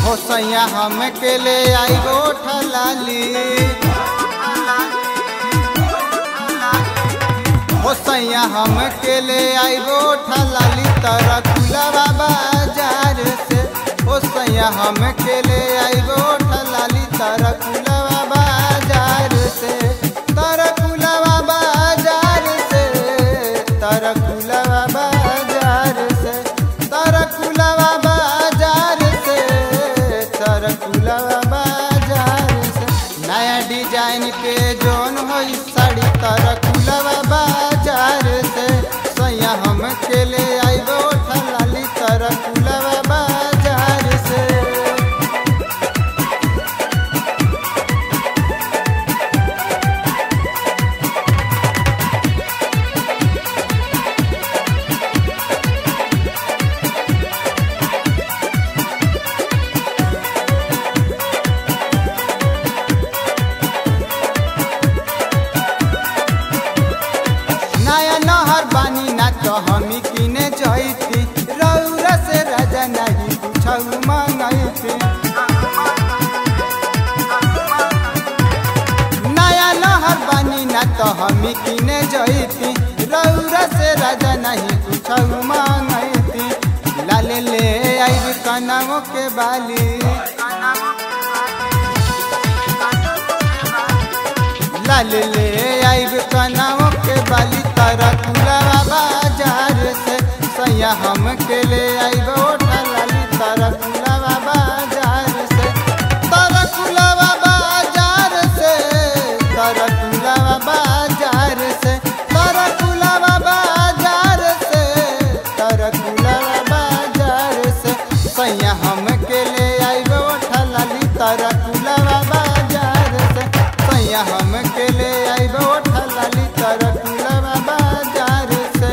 हो सैया हम के ले आई गोठ लाली हो सैया हम के ले आई गोठ लाली तोरा कुलवा बाजार से हो सैया हम के ले आई गोठ लाली तोरा कुलवा बाजार से तोरा कुलवा बाजार से तोरा कुलवा बाजार से तोरा कुलवा बाजार से तोरा कुलवा बाजार से नया डिजाइन के जोन हो साड़ी तोरा कुलवा बाजार से सैया हम के ले आई गोठ लाली तोरा कुलवा बाजार से नया नहर बानी ना तो हमी किने जैती रौरा से राजा नहीं कुछ मंगैती नया नहर बानी ना तो हमी किने जैती रौरा से राजा नहीं कुछ मंगैती लाले ले आई कनाओ के बाली लाल ले आइब कनाओ के बाली तारा कुलवा बाजार से सैया हम के ले आइब ओठा लाली तारा कुलवा बाजार से तारा कुलवा बाजार से तारा कुलवा बाजार से तारा कुलवा बाजार से तारा कुलवा बाजार से सैया हम के ले आइब ओठा लाली तारा कुलवा बाजार से सैया हम के ले आइब ओठा लाली तारा कुलवा बाजार से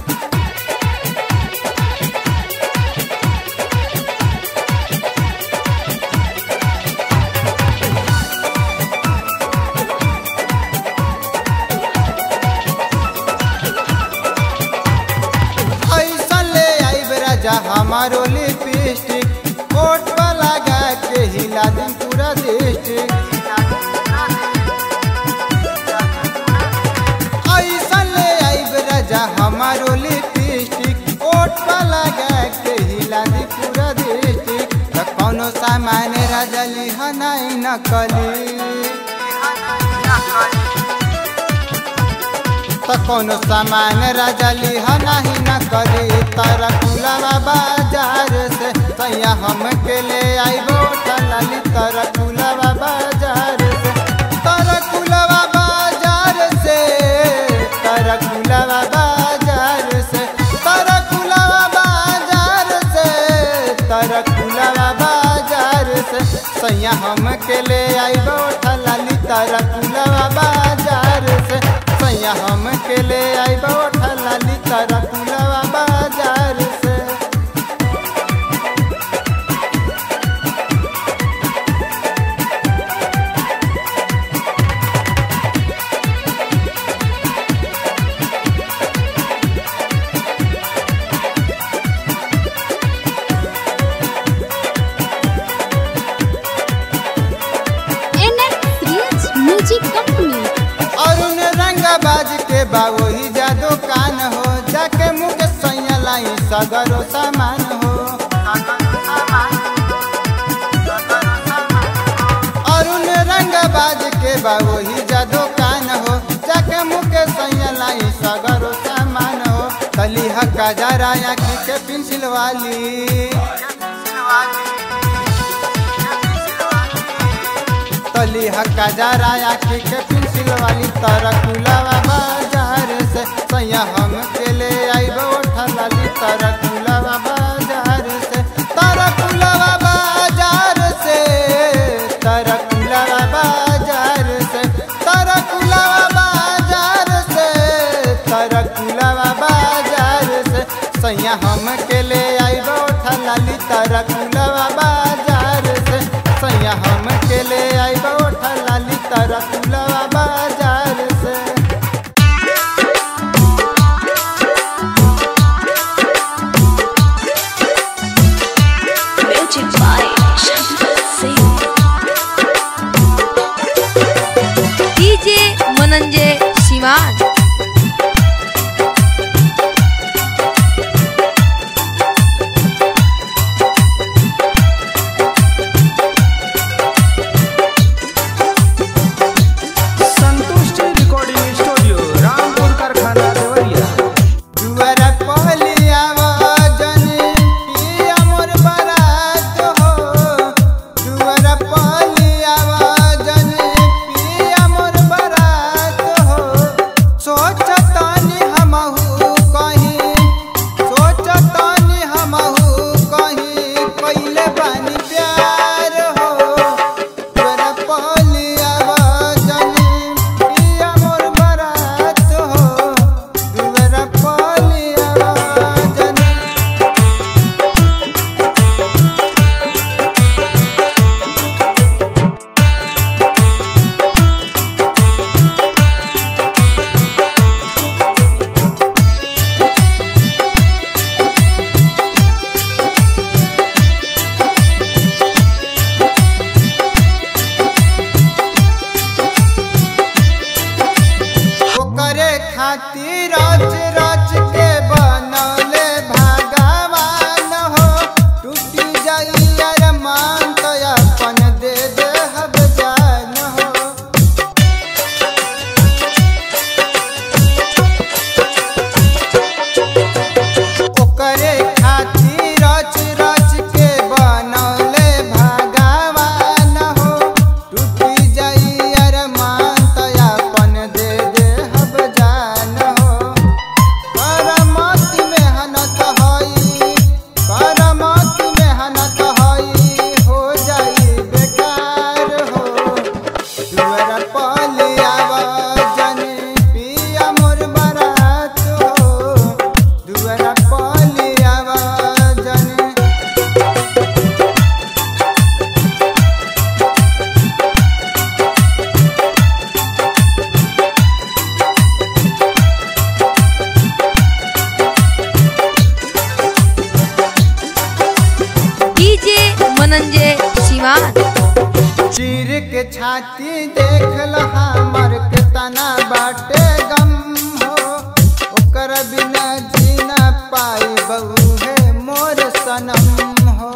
ऐसा ले आइब राजा हमारो लिपस्टिक ओठ पर लगा के हिला दिन पूरा डिस्ट्रिक्ट ऐसा ले आइब राजा हमारो लिपस्टिक ओठ पर लगा के हिला दी पूरा डिस्ट्रिक्ट त कौनो सामान राजा लिह नहीं नकली त कौनो सामान राजा लिह नहीं न करी तारा कुलवा बाजार से सैया हम के ले आइबो लाली तारा कुलवा बाजार से तारा कुलवा बाजार से तारा कुलवा बाजार से तारा कुलवा बाजार से तारा कुलवा बाजार से सैया हम के ले आइबो लाली तारा कुलवा बाजार से सैया हम के ले आइबो लाली तारा कुलवा बाजार से NN Creates Music Company. Arun रंगबाज के बा वही जा दुकान हो जाके मुख सैया लाई सगरो सामान हो अरुण रंगबाज के बा वही जा दुकान हो जाके मुख सैया लाई सगरो सामान हो तली हक्का जरा आँखी के पेंसिल वाली तली हक्का जरा आँखी के पेंसिल वाली तारा कुलावा बाजार से सैया हम के ले आइबो लाली तारा कुलावा बाजार से तारा कुलावा बाजार से तारा कुलावा बाजार से तारा कुलावा बाजार से तारा कुलावा बाजार से सैया हम के ले आइबो लाली तारा कुलावा बाजार से सैया हम के ले आइबो लाली तारा कुलावा बाजार से Music by धनंजय सिवान चीर के छाती देख ल हमर के तना बाटे गम हो ओकर बिना जीना पाई बहू है मोर सनम हो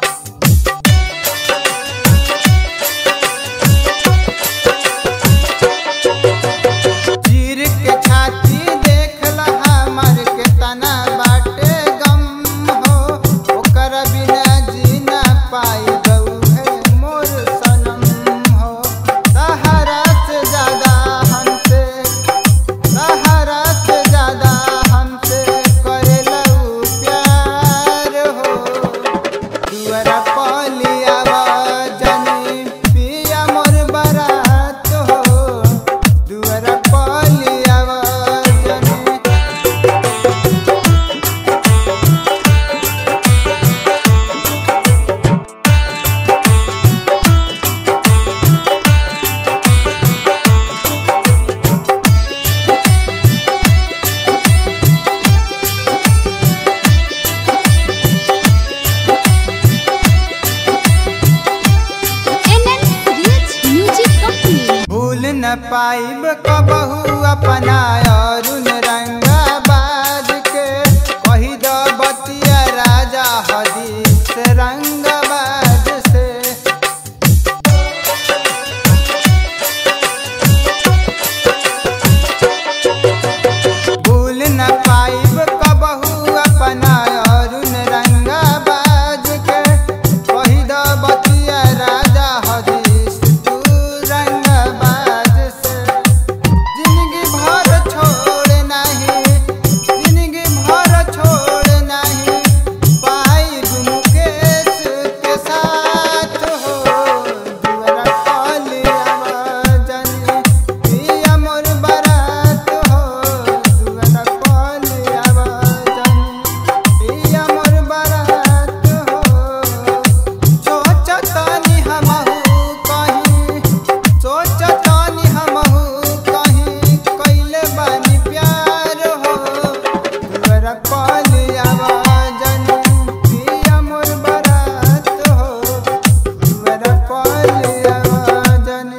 चीर के छाती देख ल हमर के तना बाटे गम हो ओकर बिना जीना पाई बहू है मोर सनम हो सहारा से ज्यादा हमसे सहारा से ज्यादा हमसे करे लऊ प्यार हो दुआरा पलिया जनी पिया मोर बरात हो दुआरा पलिया जनी NN Rich Music Company. भूल न पाइब कबहू अपना अरुण रंगाबाज के कही द बतिया राजा हदीस रंगाबाज से भूल न पाइब कबहू अपना अरुण रंगाबाज के कही द बतिया राजा हदीस तू रंगाबाज से जिंदगी भर छोड़ नहीं जिंदगी भर छोड़ नहीं पाई मुकेश के साथ हो दुआरा कलिया जनी पिया मोर बरात हो दुआरा कलिया जनी पिया मोर बरात हो सोचतनी हमहू कहीं सोचतनी हमहू कहीं कइले बानी प्यार हो दुआरा कलिया जनी पिया मोर बरात हो दुआरा कलिया जनी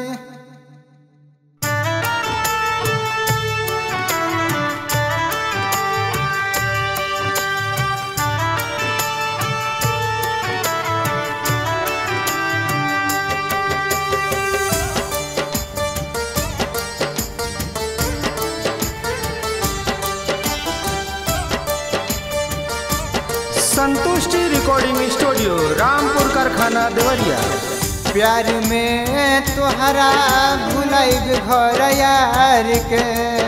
संतुष्टि रिकॉर्डिंग स्टूडियो रामपुर कारखाना देवरिया प्यार में तोहरा भुलाइब घर यार के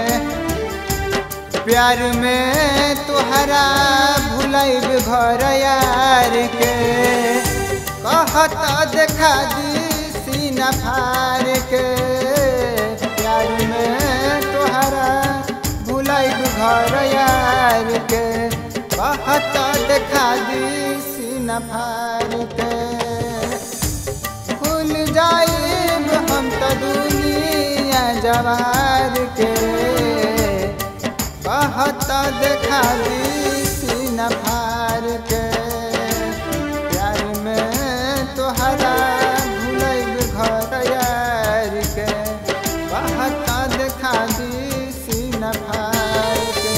प्यार में तोहरा भुलाइब घर यार के कहता देखा दी सीना फार के प्यार में तोहरा भुलाइब घर यार के कहता देखा दी सीना फार के भूल जाइब हम त दुनिया जवार के कहत देखा दी सीना फार के प्यार में तोहरा भूलब घर यार के कहत देखा दी सीना फार के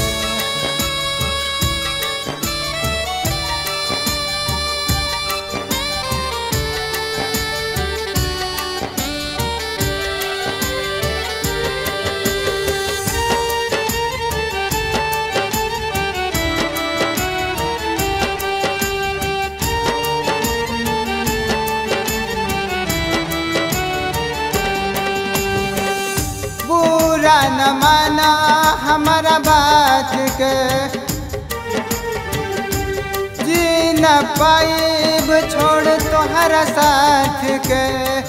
बुरा न माना हमारा बात के जी न पाइब छोड़ तोहरा साथ के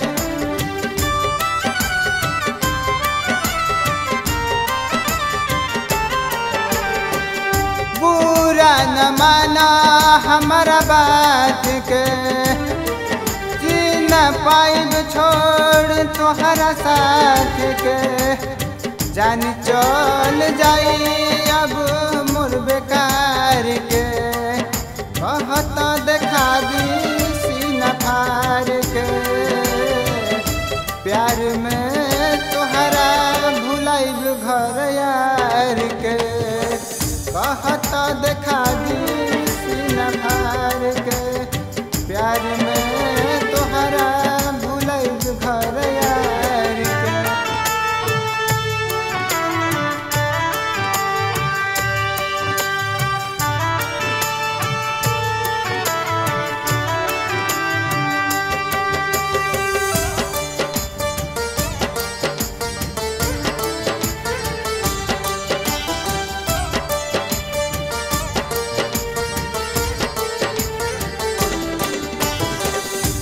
बुरा न माना हमारा बात के जी न पाइब छोड़ तोहरा साथ के जान चल जाई अब मोर बेकार के कहत देखा दी सीना फार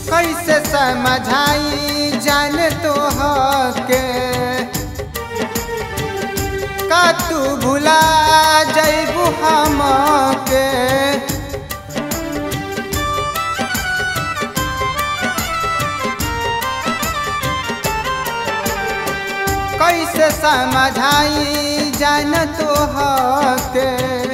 कैसे समझाई जान तो के का तू भुला जैबू हम के कैसे समझाई जान तो के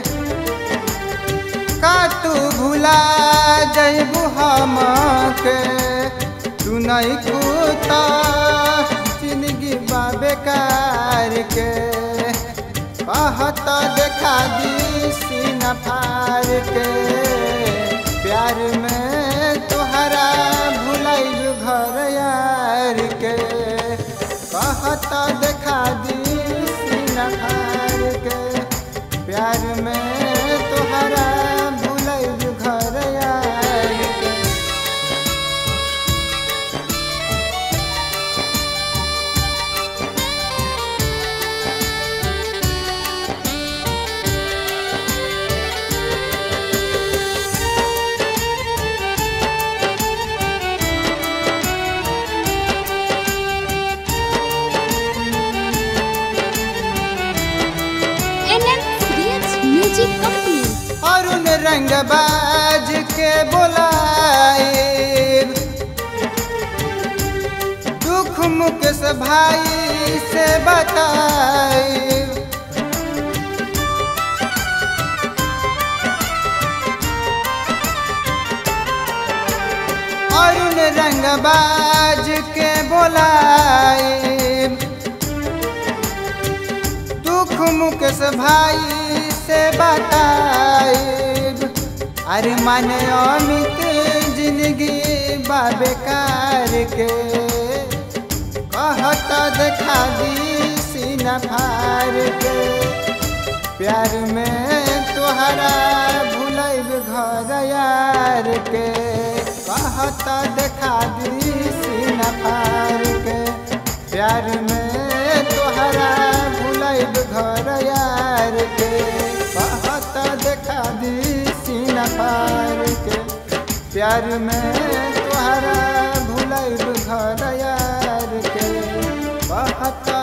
का तू भुला जैबू हम के तू नहीं कूता जिंदगी बेकार के कहत देखा दी सीना फार के प्यार में तोहरा भुलाइल घर यार के कहत देखा दी सीना फार के प्यार में तोहरा भुलाइल घर यार के NM Creates Music Company. Arun रंगबाज के बोलाए दुख मुकेश भाई से बताए अरुण रंगबाज के बोलाए दुख मुकेश भाई से बताइब अरे माने अमित जिंदगी बेकार के कहत देखा दी सीना फार के प्यार में तोहरा भुलैब घर यार के कहत देखा दी सीना फार के प्यार में तोहरा भुलैब घर यार के कहत देखा दी सीना फार के प्यार में तोहरा भुलैब घर यार के कहत